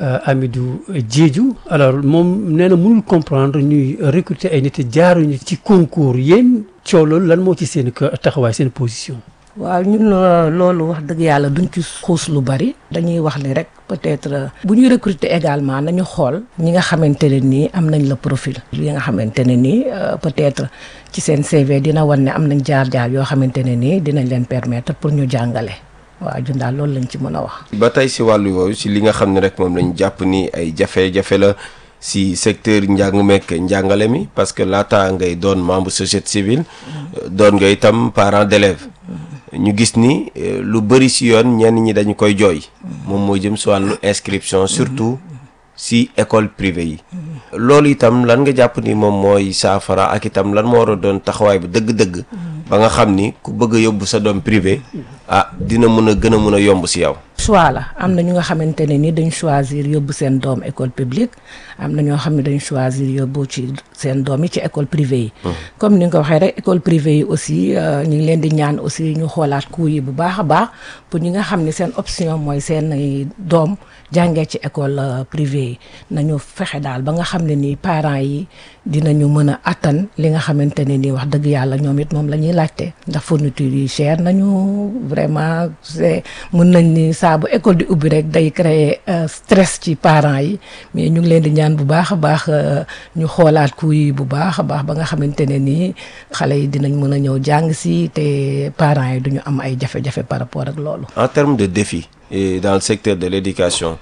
Amidou Diédhiou alors moom nee na mënul comprendre ñuy recruter ay nit jaaruñu ci concours yéen coow loolu lan moo ci seen taxawaay seen position. waaw ñun loolu wax dëgg yàlla duñ ci xuus lu bari dañuy wax ni rek peut-être bu ñuy recruter également nañu xool ñi nga xamante ne nii am nañ la profil yi nga xamante ne nii peut-être ci seen CV dina wan ne am nañ jaar-jaar yoo xamante ne nii dinañ leen permettre pour ñu jàngale waaw jun daal loolu lañ ci mën a wax ba tey si wàllu yooyu si li nga xam ne rek moom lañ jàpp ni ay jafe-jafe la si secteur njàng mekk njàngale mi parce que laata ngay doon membre société civile doon nga itam parent d'élève ñu gis ni lu bëri si yoon ñenn ñi dañu koy jooy moom mooy jëm si wàllu inscription surtout si école privée yi loolu itam lan nga jàpp ni moom mooy saafara ak itam lan moo war a doon taxawaay bu dëgg-dëgg ba nga xam ni ku bëgg a yóbbu sa doom privé ah dina mën a gën a mën a yomb si yow choix la am na ñu nga xamante ne ni dañ choisir yóbbu seen doom école publique am na ñoo xam ne dañ choisir yóbbu ci seen doom yi ci école privée yi comme ni nga ko waxee rek école privée yi aussi ñu ngi leen di ñaan aussi ñu xoolaat coût yi bu baax a baax pour ñi nga xam ne seen option mooy seen doom jàngee ci école privée yi nañu fexe daal ba nga xam ne nii parents yi dinañu mën a attan li nga xamante ne nii wax dëgg yàlla ñoom it moom la ñuy laajte ndax fourniture yi cher nañu vraiment c'est mën nañ ni saa bu école di ubbi rek day créer stress ci parents yi mais ñu ngi leen di ñaan bu baax a baax ñu xoolaat ku yi bu baax a baax ba nga xamante ne nii xale yi dinañ mën a ñëw jàng si te parents yi duñu am ay jafe-jafe par rapport ak loolu. en termes de défi et dans le secteur de l'éducation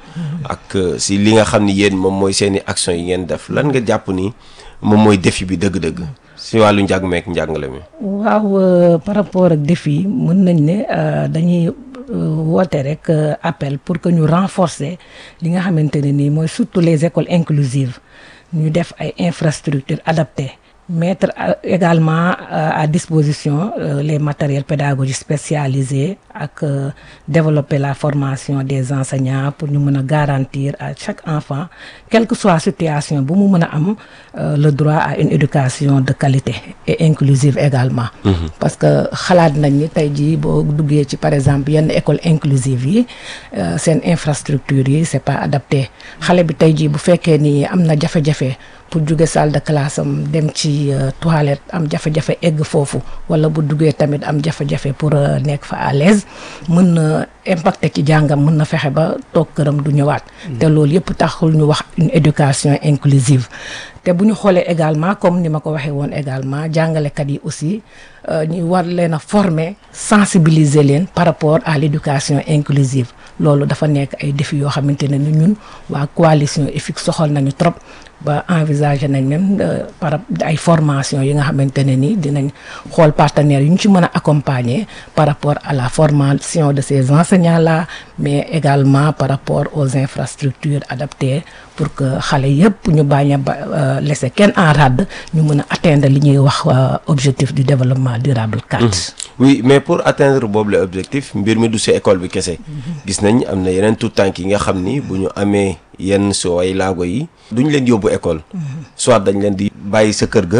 ak si li nga xam ni yéen moom mooy seeni action yi ngeen def lan nga jàpp ni moom mooy défi bi dëgg-dëgg si wàllu njàng meek njàngale mi. waaw par rapport ak défi yi mën nañ ne dañuy. woote rek appel pour que ñu renforcer li nga xamante ne nii mooy surtout les écoles inclusives ñu def ay infrastructures adaptées mettre également à disposition les matériels pédagogiques spécialisés ak développer la formation des enseignants pour ñu mën a garantir à chaque enfant quelle que soit situation bu mu mën a am le droit à une éducation de qualité et inclusive également parce que xalaat nañ ni tey jii boo duggee ci par exemple yenn école inclusive yi seen infrastructure yi c'est pas adapté xale bi tey jii bu fekkee ni am na jafe-jafe pour jóge salle de classe am dem ci toilette am jafe-jafe egg foofu wala bu duggee tamit am jafe-jafe pour nekk fa à l'aise mën na impacter ci jàngam mën na fexe ba toog këram du ñëwaat te loolu yëpp taxul ñu wax une éducation inclusive te bu ñu xoolee également comme ni ma ko waxee woon également jàngalekat yi aussi ñu war leen a former sensibiliser leen par rapport à l'éducation inclusive loolu dafa nekk ay défis yoo xamante ne ni ñun waa coalition EFIC soxal nañu trop ba envisager nañ même par ay formation yi nga xamante ne ni dinañ xool partenaires yu ñu ci mën a accompagner par rapport à la formation de ces enseignants là mais également par rapport aux infrastructures adaptées pour que xale yëpp ñu bañ a ba laisser kenn en rade ñu mën a atteindre li ñuy wax objectif du développement durable 4. oui mais pour atteindre boobu la objectif mbir mi du si école bi kese. gis nañ am na yeneen tout tànk yi nga xam ni bu ñu amee yenn soo ay laago yi duñ leen yóbbu école. soit dañ leen di bàyyi sa kër ga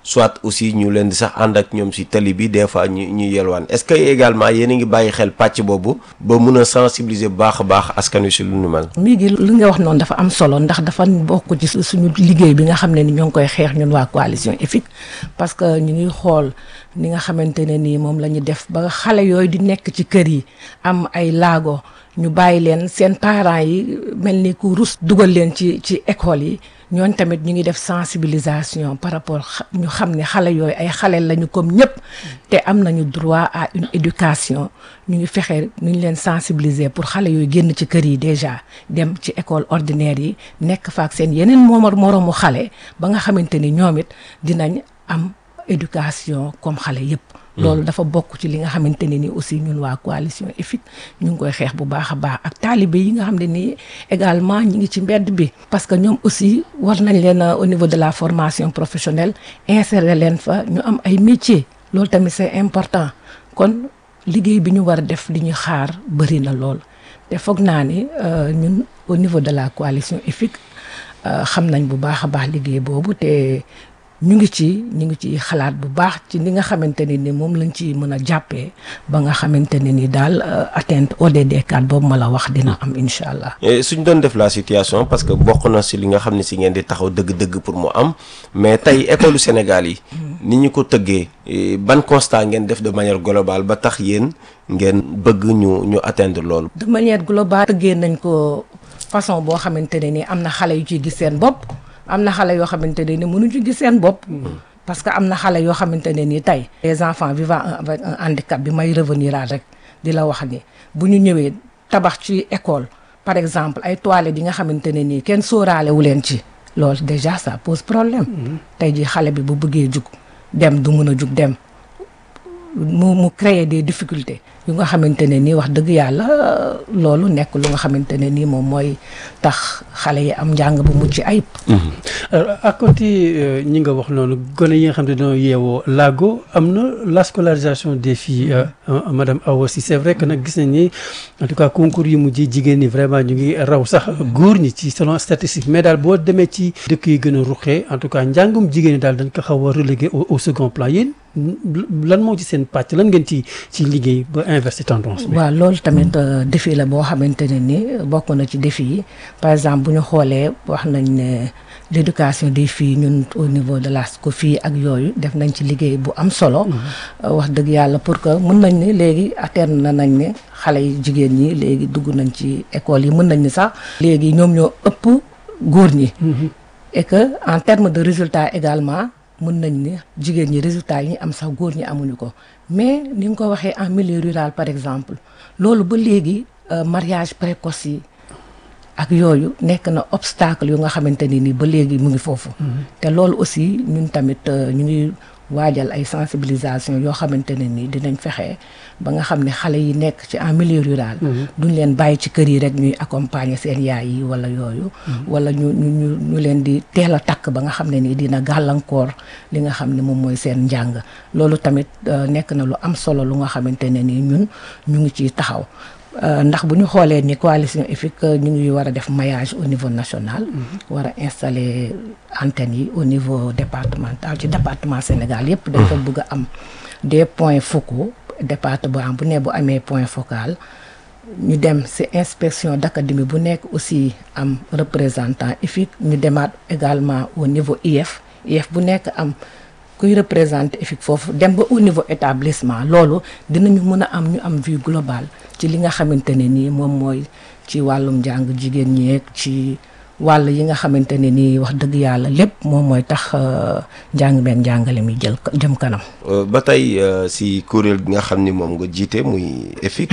soit aussi ñu leen di sax ànd ak ñoom si tali bi des fois ñu ñu yelwaan est-ce que également yéen a ngi bàyyi xel pàcc boobu ba mun a sensibiliser bu baax a baax askan wi si lu nu mel. mi ngi li nga wax noonu dafa am solo ndax dafa bokk ci suñu liggéey bi nga xam ne ni ñoo ngi koy xeex ñun waa coalition EFIC parce que ñu ngi xool ni nga xamante ne nii moom la ñu def ba xale yooyu di nekk ci kër yi am ay laago ñu bàyyi leen seen parents yi mel ni ku rus dugal leen ci ci école yi ñooñ tamit ñu ngi def sensibilisation par rapport ñu xam ne xale yooyu ay xale lañu comme ñëpp te am nañu droit à une éducation ñu ngi fexe nu ñu leen sensibiliser pour xale yooyu génn ci kër yi déjà dem ci école ordinaire yi nekk fa ak seen yeneen moomar moroomu xale ba nga xamante ni ñoom it dinañ am éducation comme xale yëpp loolu dafa bokk ci li nga xamante ne ni aussi ñun waa coalition EFIC ñu ngi koy xeex bu baax a baax ak taalibe yi nga xam ne nii également ñi ngi ci mbedd bi parce que ñoom aussi war nañ leen au niveau de la formation professionnelle insérer leen fa ñu am ay métiers loolu tamit c'est important kon liggéey bi ñu war a def li ñu xaar bëri na lool te foog naa ni ñun au niveau de la coalition EFIC xam nañ bu baax a baax liggéey boobu te ñu ngi ci ñu ngi ci xalaat bu baax ci li nga xamante ne ni moom lañ ci mën a jàppee ba nga xamante ne ni daal atteinte ODD 4 boobu ma la wax dina am incha allah. suñ doon def la situation parce que bokk na si li nga xam ne si ngeen di taxaw dëgg-dëgg pour mu am mais tey école Sénégal yi. ni ñu ko tëggee ban constat ngeen def de manière globale ba tax yéen ngeen bëgg ñu ñu atteindre loolu. de manière globale tëggee nañ ko façon boo xamante ne ni am na xale yu ciy gis seen bopp. am na xale yoo xamante ne ni mënuñu ci gis seen bopp. parce que am na xale yoo xamante ne ni tey. les enfants vivant avec un handicap bi may revenir rek di la wax ni bu ñu ñëwee tabax ci école par exemple ay toilettes yi nga xamante ne nii kenn sóoraale wu leen ci. loolu déjà ça pose problème. tey jii xale bi bu bëggee jug dem du mën a jug dem mu mu créer des difficultés yu nga xamante ne nii wax dëgg yàlla loolu nekk lu nga xamante ne nii moom mooy tax xale yi am njàng bu mucc ayib. alors à côté ñi nga wax noonu gone yi nga xam ne dañoo yeewoo laago am na la scolarisation des filles madame Awa Sy c'est vrai que nag gis nañ ni en tout cas concours yi mujj jigéen ñi vraiment ñu ngi raw sax góor ñi ci selon statistique mais daal boo demee ci dëkk yi gën a ruqee en tout cas njàngum jigéen ñi daal dañ ko xaw a relégué au second plan yéen lan moo ci seen pàcc lan ngeen ci ci liggéey ba inverser tendance bi. waaw loolu tamit défi la boo xamante ne ni bokk na ci défi yi par exemple bu ñu xoolee wax nañ ne l'éducation des filles ñun au niveau de la SCOFI ak yooyu def nañ ci liggéey bu am solo. wax dëgg yàlla pour que mën nañ ne léegi atteindre na nañ ne xale yi jigéen ñi léegi dugg nañ ci école yi mën nañ ni sax. léegi ñoom ñoo ëpp góor ñi. et que en termes de résultats également. mën nañ ni jigéen ñi résultats yi ñu am sax góor ñi amuñu ko mais ni nga ko waxee en milieu rural par exemple loolu ba léegi mariage précoce yi ak yooyu nekk na obstacle yu nga xamante ni ni ba léegi mu ngi foofu te loolu aussi ñun tamit ñu ngi waajal ay sensibilisation yoo xamante ne ni dinañ fexe ba nga xam ne xale yi nekk ci en milieu rural duñ leen bàyyi ci kër yi rek ñuy accompagner seen yaay yi wala yooyu wala ñu ñu ñu ñu leen di teel a takk ba nga xam ne nii dina gàllankoor li nga xam ne moom mooy seen njàng loolu tamit nekk na lu am solo lu nga xamante ne nii ñun ñu ngi ciy taxaw ndax bu ñu xoolee ni coalition EFIC ñu ngi war a def maillage au niveau national war a installer antenne yi au niveau départemental ci département Sénégal yépp dafa bëgg a am des points focaux département bu ne bu amee point focal ñu dem ci inspection d'académie bu nekk aussi am représentant EFIC ñu demaat également au niveau IF IF bu nekk am kuy représenter EFIC foofu dem ba au niveau établissement loolu dinañu mën a am ñu am vue globale ci li nga xamante ne nii moom mooy ci wàllum njàng jigéen ñeeg ci wàll yi nga xamante ne nii wax dëgg yàlla lépp moom mooy tax njàng meeg njàngale mi jël jëm kanam. ba tey si kuréel gi nga xam ni moom nga jiite muy EFIC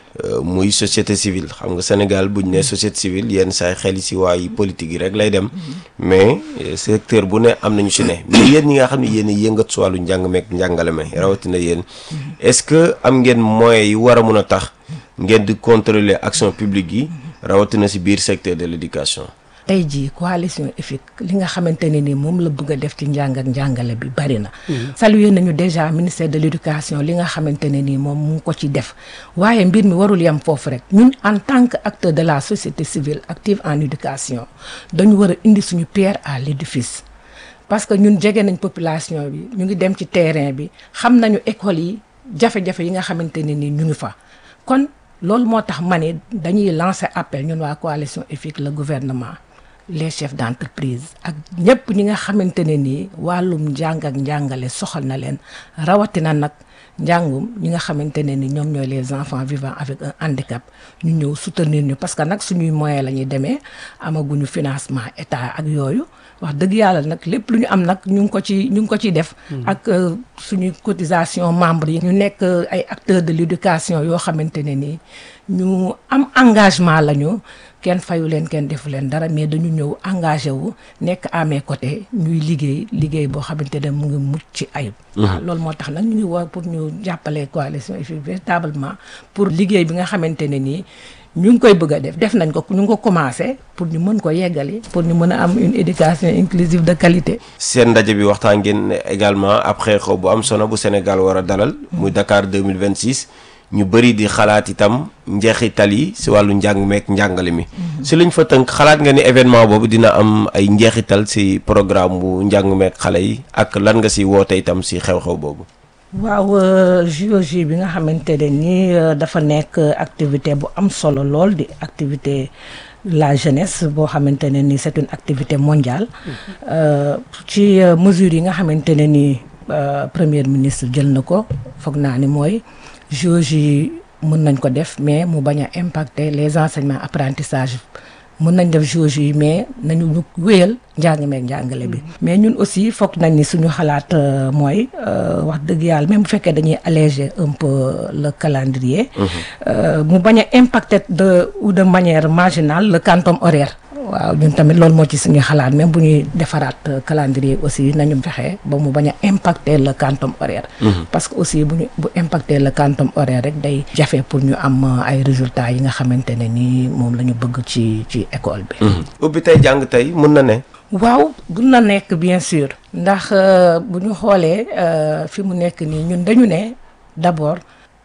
muy société civile xam nga Sénégal buñ ne société civile yenn saay xel si waayu politique yi rek lay dem mais secteur bu ne am nañu si ne mais yéen ñi nga xam ne yéen a yëngat si wàllu njàng meeg njàngale me rawatina yéen est-ce que am ngeen moyens yi war a mun a tax ngeen di contrôler action publique yi rawatina si biir secteur de l'éducation. tey jii coalition EFIC li nga xamante ne ni moom la bëgg a def ci njàng ak njàngale bi bari na. saluer nañu déjà ministère de l'éducation li nga xamante ne ni moom mu ngi ko ci def waaye mbir mi warul yem foofu rek ñun en tant que acteur de la société civile active en éducation dañu war a indi suñu pierre à l'édifice parce que ñun jege nañ population bi ñu ngi dem ci terrain bi xam nañu école yi jafe-jafe yi nga xamante ne ni ñu ngi fa kon loolu moo tax ma ne dañuy lancer appel ñun waa coalition EFIC le gouvernement les chefs d'entreprise ak ñëpp ñi nga xamante ne nii wàllum njàng ak njàngale soxal na leen rawatina nag njàngum ñi nga xamante ne ni ñoom ñooy les enfants vivant avec un handicap ñu ñëw soutenir ñu parce que nag suñuy moyen la ñuy demee amaguñu financement état ak yooyu wax dëgg yàlla nag lépp lu ñu am nag ñu ngi ko ci ñu ngi ko ciy def ak suñuy cotisation membres yi ñu nekk ay acteurs de l'éducation yoo xamante ne nii ñu am engagement lañu kenn fayu leen kenn defu leen dara mais dañu ñëw engagé wu nekk à mes côtés ñuy liggéey liggéey boo xamante ne mu ngi mucc ci ayib. waaw loolu moo tax nag ñu ngi woo pour ñu jàppale coalition EFIC véritablement pour liggéey bi nga xamante ne nii ñu ngi koy bëgg a def def nañ ko ñu ngi ko commencé pour ñu mën ko yeggali pour ñu mën a am une éducation inclusive de qualité. seen ndaje bi waxtaan ngeen également après xew bu am solo bu Sénégal war a dalal muy Dakar 2026 ñu bëri di xalaat itam njeexital yi si wàllu njàng meek njàngale mi si luñ fa tënk xalaat nga ni événement boobu dina am ay njeexital si programme bu njàng meek xale yi ak lan nga si woote itam si xew-xew boobu waaw JOJ bi nga xamante ne nii dafa nekk activité bu am solo lool di activité la jeunesse boo xamante ne ni c'est une activité mondiale ci mesures yi nga xamante ne ni premier ministre jël na ko foog naa ni mooy JOJ yi mën nañ ko def mais mu bañ a impacter les enseignements apprentissage mën nañ def JOJ yi mais nañu ñu wéyal njàng meek njàngale bi mais ñun aussi foog nañ ni suñu xalaat mooy wax dëgg yàlla même bu fekkee dañuy alléger un peu le calendrier mu bañ a impacter de ou de manière marginale le quantum horaire waaw ñun tamit loolu moo ci suñu xalaat même bu ñuy defaraat calendrier aussi nañu fexe ba mu bañ a impacter le quantum horaire parce que aussi bu ñu bu impacter le quantum horaire rek day jafe pour ñu am ay résultats yi nga xamante ne ni moom la ñu bëgg ci ci école bi ubbi tey jàng tey mun na ne waaw mun na nekk bien sûr ndax bu ñu xoolee fi mu nekk nii ñun dañu ne d'abord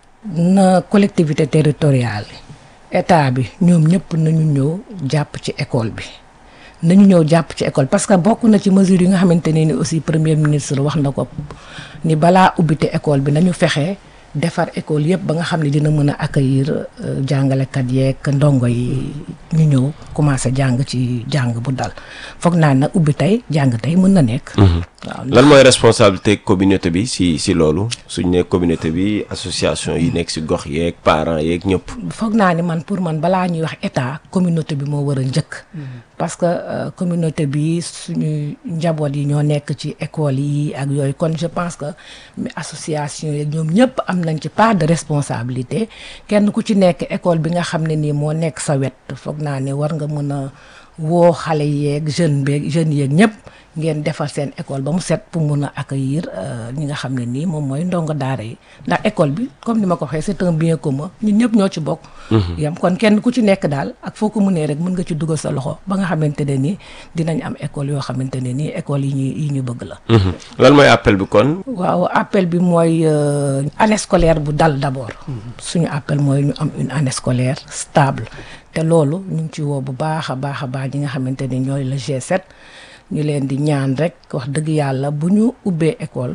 na collectivité territoriale yi état bi ñoom ñëpp nañu ñëw jàpp ci école bi nañu ñëw jàpp ci école parce que bokk na ci mesures yi nga xamante ne ni aussi premier ministre wax na ko ni balaa ubbite école bi nañu fexe defar école yëpp ba nga xam ne dina mën a accueillir jàngalekat yeeg ndongo yi ñu ñëw commencé jàng ci jàng bu dal foog naa nag ubbi tey jàng tey mën na nekk. waaw lan mooy responsabilité communauté bi si si loolu suñ ne communauté bi association yi nekk si gox yeeg parents yeeg ñëpp. foog naa ni man pour man balaa ñuy wax état communauté bi moo war a njëkk. parce que communauté bi suñu njaboot yi ñoo nekk ci école yi ak yooyu kon je pense que association yeeg ñoom ñëpp am nañ ci part de responsabilité kenn ku ci nekk école bi nga xam ne nii moo nekk sa wet foog naa ne war nga mën a woo xale yeeg jeune beeg jeunes yeeg ñëpp ngeen defar seen école ba mu set pour mun a accueillir ñi nga xam ne nii moom mooy ndongo daara yi ndax école bi comme ni ma ko waxee c'est un bien commun ñun ñëpp ñoo ci bokk. yam kon kenn ku ci nekk daal ak foo ko mënee rek mën nga ci dugal sa loxo ba nga xamante ne nii dinañ am école yoo xamante ne nii école yi ñuy yi ñu bëgg la. lan mooy appel bi kon. waaw appel bi mooy année scolaire bu dal d'abord. suñu appel mooy ñu am une année scolaire stable. te loolu ñu ngi ci woo bu baax a baax a baax ñi nga xamante ne ñooy le G7 ñu leen di ñaan rek wax dëgg yàlla bu ñu ubbee école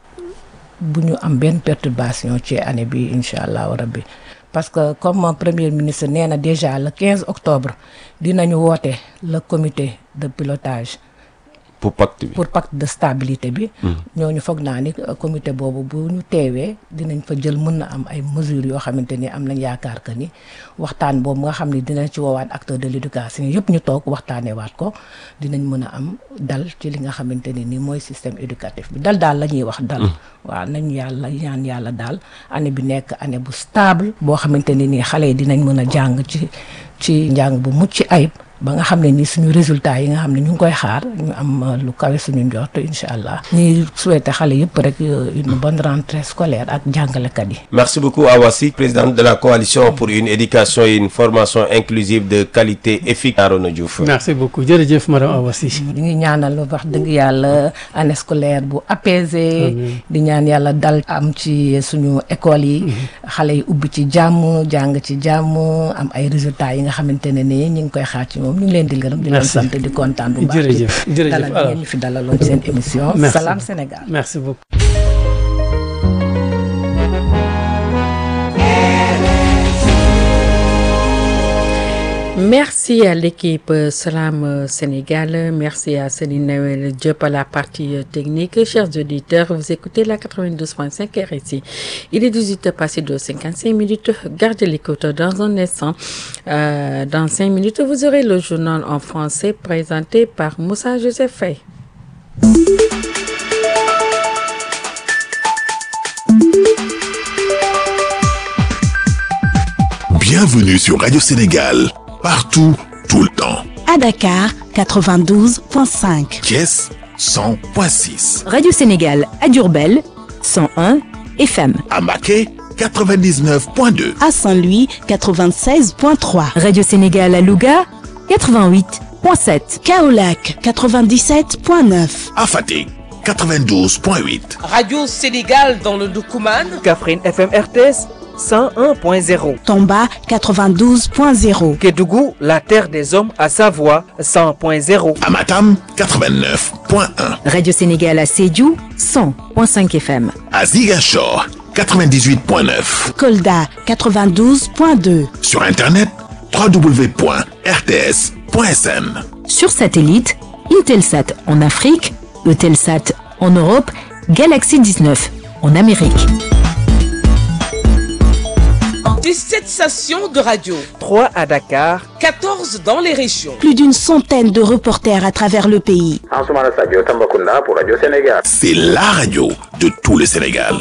bu ñu am benn perturbation ci année bi incha allahu rabbi parce que comme premier ministre nee na déjà le 15 octobre dinañu woote le comité de pilotage. pour pacte bi pour pacte de stabilité bi. ñooñu foog naa ni comité boobu bu ñu teewee dinañ fa jël mën na am ay mesures yoo xamante ni am nañ yaakaar que ni waxtaan boobu nga xam ne dinañ ci woowaat acteur de l'éducation yëpp ñu toog waxtaanee waat ko dinañ mën a am dal ci li nga xamante ne ni mooy système éducatif bi dal daal la ñuy wax dal. waaw nañu yàlla ñaan yàlla daal année bi nekk année bu stable boo xamante ne nii xale yi dinañ mën a jàng ci ci njàng bu mucc ayib. ba nga xam ne ni suñu résultat yi nga xam ne ñu ngi koy xaar ñu am lu kawe suñu njort incha allah ñuy souhaiter xale yëpp rek une bonne rentrée scolaire ak jàngalekat yi. merci beaucoup Awa Sy présidente de la coalition pour une éducation et une formation inclusive de qualité EFIC Arona Diouf. merci beaucoup jërëjëf madame Awa Sy. ñu ngi ñaanal wax dëgg yàlla année scolaire bu apaisée. di ñaan yàlla dal am ci suñu école yi. xale yi ubbi ci jàmm jàng ci jàmm am ay résultats yi nga xamante ne ni ñu ngi koy xaar ci moom ñu ngi leen di gërëm di leen Merci. sant di kontaan bu baax Jërëjëf, ci jërëjëf. dalal Alors. ngeen ñu fi dalaloon seen émission Merci. Salam Sénégal merci beaucoup. Merci à l'équipe euh, Salam euh, Sénégal. Merci à Céline Noël Diop à la partie euh, technique. Chers auditeurs, vous écoutez la 92.5 RSI. Il est 18h passé de 55 minutes. Gardez l'écoute dans un instant. Euh, dans 5 minutes, vous aurez le journal en français présenté par Moussa Joseph Faye. Bienvenue sur Radio Sénégal, partout, tout le temps. À Dakar, 92.5. Thiès 100.6, Radio Sénégal à Durbel 101 FM. à Maquet 99.2, À Saint-Louis, 96.3. Radio Sénégal à Louga 88.7. Kaolac, 97.9. à Fatick 92.8, Radio Sénégal dans le Doukouman. Kafrine FM RTS 101.0. Tomba, 92.0. Kédougou, la terre des hommes à Savoie 100.0. à Matam 89.1, Radio Sénégal à Sédiou 100.5 FM. à Ziguinchor 98.9, Kolda, 92.2. sur Internet www.rts.sn. Sur satellite, Intelsat en Afrique, Eutelsat en Europe, Galaxy 19 en Amérique. 17 stations de radio. 3 à Dakar. 14 dans les régions. Plus d'une centaine de reporters à travers le pays. Ansoumana Sadio Tambacounda pour Radio Sénégal. C'est la radio de tout le Sénégal.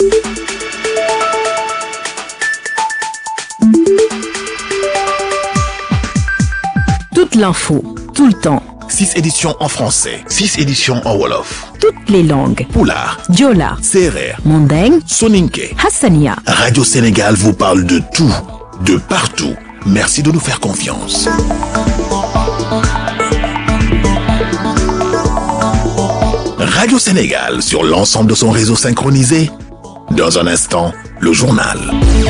Toute l'info, tout le temps, 6 éditions en français, 6 éditions en Wolof, toutes les langues. Poulard, Diola, Serer, Mandeng, Soninke. Hassania. Radio Sénégal vous parle de tout, de partout. Merci de nous faire confiance. Radio Sénégal sur l'ensemble de son réseau synchronisé. Dans un instant, le journal.